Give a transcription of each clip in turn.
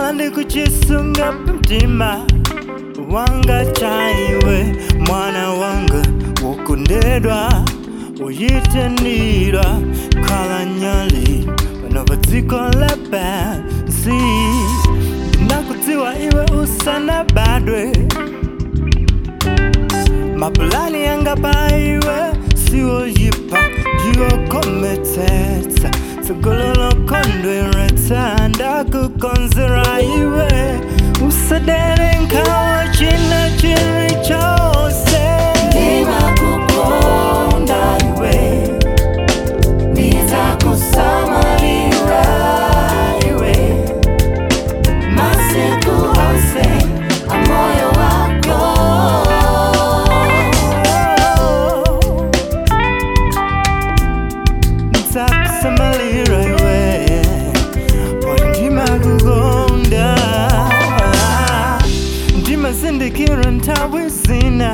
ndikuchisunga mtima wanga chaiwe mwana wanga wokondedwa uyitendirwa khala nyali pano pa dziko lapansi ndakudziwa iwe usanabadwe mapulani yanga pa iwe siwoyipa ndiwokometsetsa tsogololo kondweretsa ndakukonzera iwe usadere nkhawa china chiri chose Ndimakukonda iwe, nizakusamalira iwe, masiku onse amoyo wako. nzakusamalira iwe poti ndimakukonda ndimazindikira nthawi zina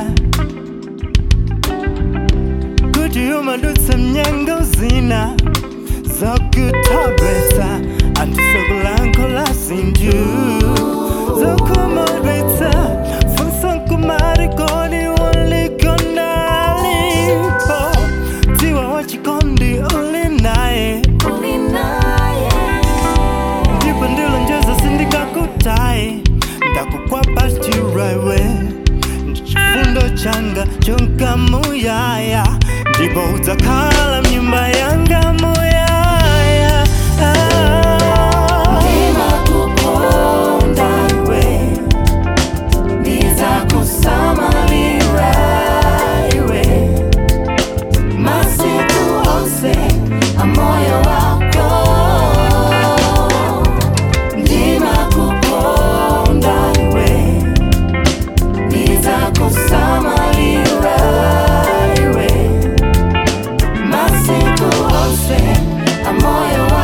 kuti umadutsa mnyengo zina zokutobetsa andisokulankhula zinthu zokumodwetsa funso nkumati kodi ulikonalipo dziwa wachikondi uli naye Uli naye. ndipo ndilonjeza sindikakutaye ndakukwapa chirewe chifundo changa chonkamuyaya ndipo udzakhala mnyumba yanga muyaya ah. Ndimakukonda iwe, nizakusamalira iwe, masiku onse amoyo wako. Ndimakukonda iwe, nizakusamalira iwe, masiku onse amoyo wako.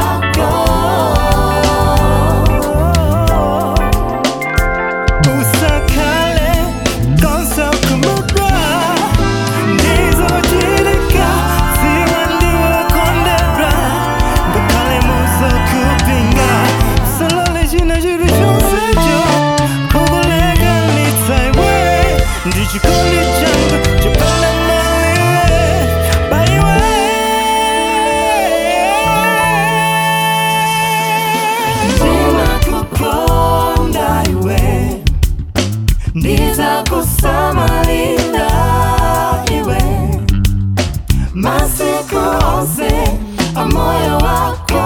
Usakhale konsa kumudwa ndizochitika ziwa ndiwokondedwa ngakhale muzokupinga usalole china chiri chonsecho kukulekanitsa iwe ndi chikondi changa chopanda maliwe paiwe Ndimakukonda iwe, ndizakusamalira iwe, masiku onse amoyo wako.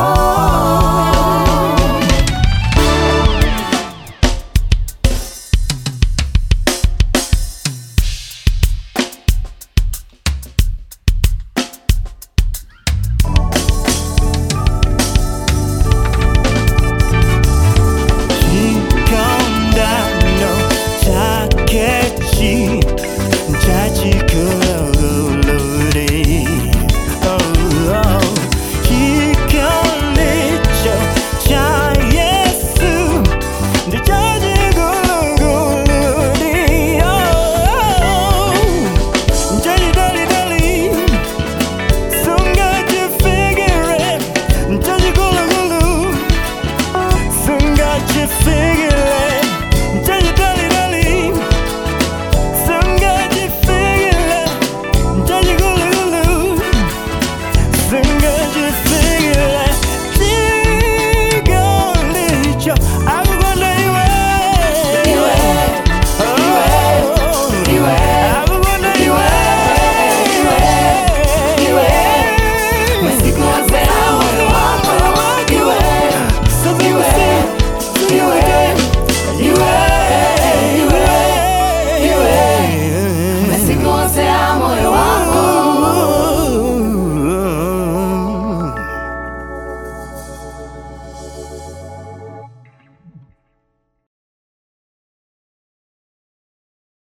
chikondano chakechi chachikululuri chikondicho cha yesu ndichachikululuri chachidolidoli sungachifigire chachikulukulu Soon got you figured